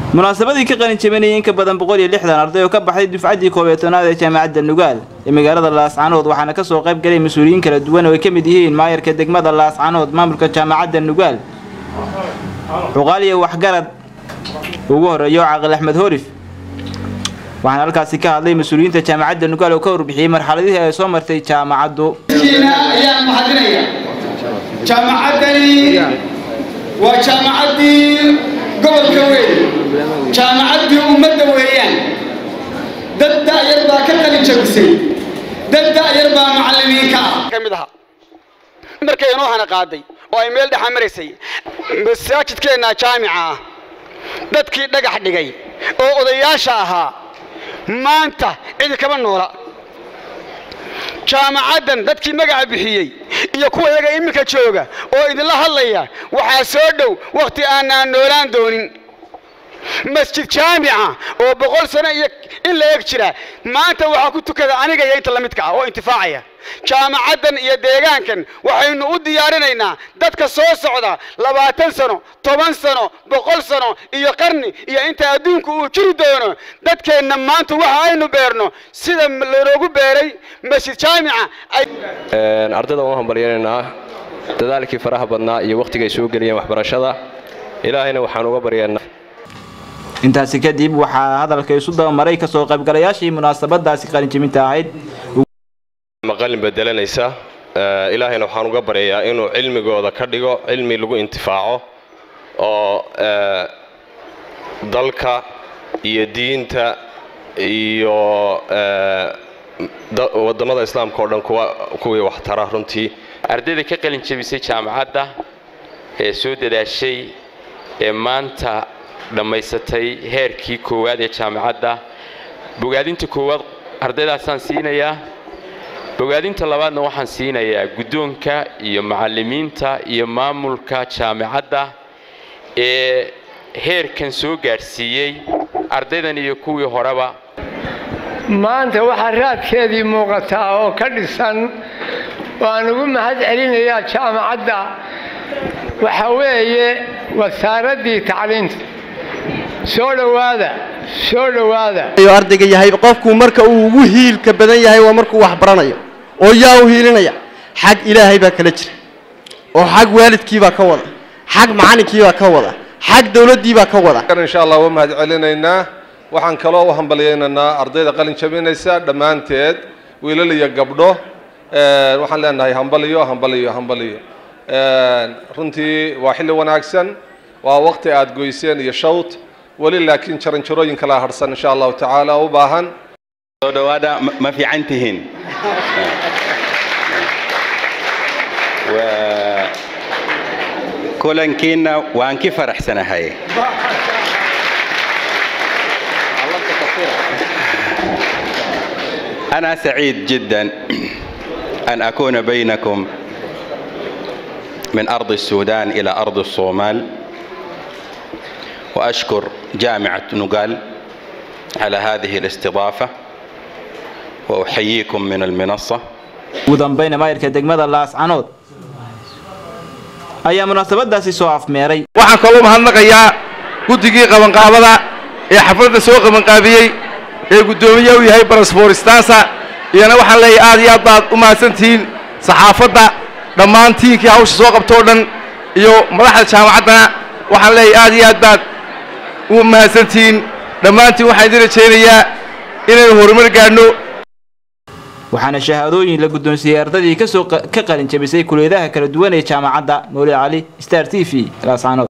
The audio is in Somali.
munaasabadii ka qalin jabinayay in ka badan boqol iyo lixdan arday oo ka baxday dufcaddii koob iyo tobnaad ee jaamacadda nugaal ee magaalada laascanood waxaana kasoo qayb galay mas-uuliyiin kala duwan oo ay ka mid yihiin maayarka degmada laascanood maamulka jaamacadda nugaal cuqaal iyo waxgarad ugu horeeyo caaqil axmed horif waxaana halkaasi ka hadlay mas-uuliyiinta jaamacadda nugaal oo ka warbixiyey marxaladihii ay soo martay jaamacaddu ayaan mahadinaya jaamacaddani waa jaamacaddii gobolka weyn jaamacaddii ummadda weeyaan dad da'yar baa ka qalin jabisay dad da'yar baa macallimiinka ah ka mid ahaa markay inoo hana qaaday oo ay meel dhexa maraysay masaajidkeenna jaamica ah dadkii dhagax dhigay oo odayaasha ahaa maanta cidi kama noola jaamacaddan dadkii magaca bixiyey iyo kuwa iyaga iminka jooga oo idinla hadlaya waxaa soo dhow wakhti aanaan noolaan doonin masjid jaamica oo boqol sano iyo in la eg jira maanta waxaa ku tukada aniga iyo inta lamidka ah oo intifaacaya jaamacaddan iyo deegaankan waxaynu u diyaarinaynaa dadka soo socda labaatan sano toban sano boqol sano iyo qarni iyo inta adduunku uu jiri doono dadkeenna maanta waxa aynu beerno sida lanoogu beeray masjid jaamica ardayda waan hambalyaynaynaa dadaalkii faraha badnaa iyo wakhtiga ay soo geliyeen waxbarashada ilaahayna waxaan uga baryaynaa intaasi kadib waxaa hadalka isu dabamaray kasoo qaybgalayaashii munaasabadaasi qalinjibinta ahayd maqalin bedelanaysa ilaahayna waxaan uga baryayaa inuu cilmigooda ka dhigo cilmi lagu intifaaco oo dalka iyo diinta iyo wadamada islaamka oo dhan kuwii waxtara runtii ardayda ka qalin jabisay jaamacadda ee soo dadaashay ee maanta dhammaysatay heerkii koowaad ee jaamacadda bogaadinta koowaad ardaydaasaan siinayaa bogaadinta labaadna waxaan siinayaa guddoonka iyo macallimiinta iyo maamulka jaamacadda ee heerkan soo gaadhsiiyey ardaydan iyo kuwii horeba maanta waxaa raadkeedii muuqataa oo ka dhisan waan ugu mahad celinayaa jaamacadda waxa weeye wasaaraddii tacliinta soo dhowaada soo dhowaada ayuu ardayga yahay qofku marka uu ugu hiilka badan yahay waa markuu wax baranayo oo yaa u hiilinaya xag ilaahay baa kala jira oo xag waalidkiibaa ka wada xag macalinkiibaa ka wada xag dowladdiibaa ka wada insha allah waa mahad celinaynaa waxaan kaloo u hambalyaynaynaa ardayda qalin jabinaysa dhammaanteed wiilal iyo gabdho waxaan leenahay hambaliyo hambaliyo hambaliyo runtii waa xilli wanaagsan waa waqti aad goyseen iyo shawt weli laakiin jaranjarooyin kala harsan insha allahu tacaala u baahan soo dhawaada ma fiican tihiin kulankiina waan ki faraxsanahay أنا سعيد جدا أن أكون بينكم من أرض السودان إلى أرض الصومال وأشكر جامعة نقال على هذه الاستضافة وأحييكم من المنصة ugu dambayna maayarka degmada laascanood ayaa munaasabadaasi soo afmeeray waxaan kaloo mahadnaqayaa guddigii qabanqaabada ee xafladda soo qabanqaabiyey ee guddoomiye u yahay barasfooristaasa iyana waxaan leeyahay aad iyo aad baad u mahadsantihiin saxaafadda dhammaan tiinkii hawsha soo qabtoo dhan iyo madaxda jaamacaddana waxaan leeyahay aad iyo aad baad u mahadsantihiin dhammaantiin waxaan idin rajaynayaa inaynu horumar gaadhno waxaana shahaadooyin la guddoonsiiyey ardaydii kasoo ka qalin jabisay kuliyadaha kala duwan ee jaamacadda mawlid cali star t v laascanood